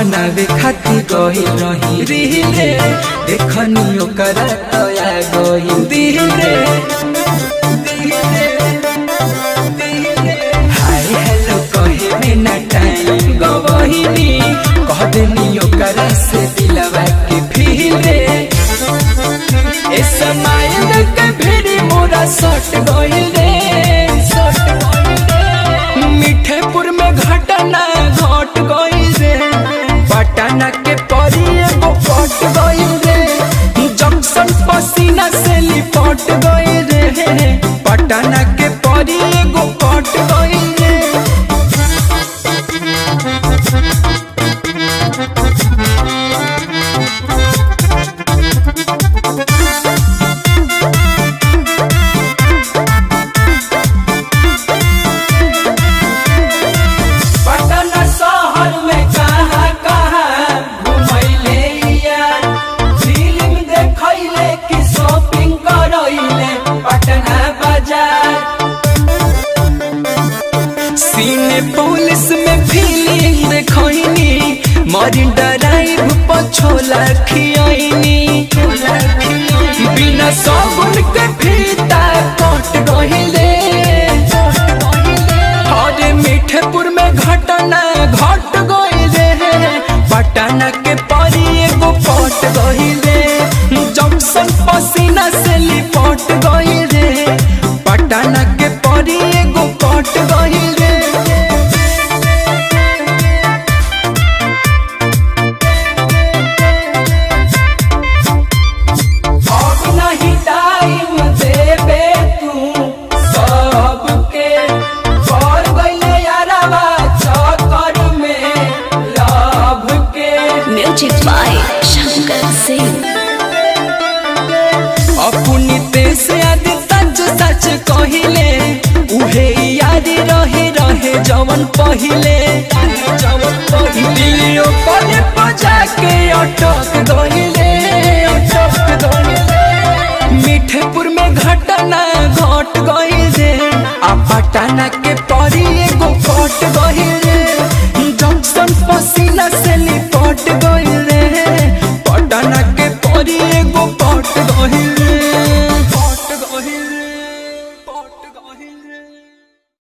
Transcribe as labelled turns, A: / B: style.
A: बनावे खातिर गहिल रही रीले देखनी ओकर तया गहिल दिले हाय हेलो कहे में ना टाइम गवहिनी कह देनी ओकर से दिलवा के फीले ए समय के भिड़ी मोरा सट गइल रे सट गइल रे मिठेपुर में घटना घट गइल रे पटना के परी एगो पट गइल रे जंक्शन पसीना से लिपट गइल रे पटना के परी एगो पट गइल रे पटना शहर में कहाँ कहाँ घुमैले यार फिल्म देखैले कि शॉपिंग करैले पटना बाजार सीने पुलिस में फिल्म देखैनी मरीन ड्राइव पर छोला खियैनी बिना साबुन के फीता कट गइले अरे मीठेपुर में घटना घट गइले पटना के परी एगो पट गइले जंक्शन पसीना से लिपट गइले पटना के परी एगो पट गइले अब नहीं टाइम देबे तू सबके कर गइले यारवा चक्कर में लव के
B: Music by Shankar Singh.
A: अपनी देश आदि सच सच कहिले उहे यारी रहे रहे जवन पहिले जवन पहिले पर बजा के अटक गइले अटक गइले मीठेपुर में घटना घट गइले आ पटना के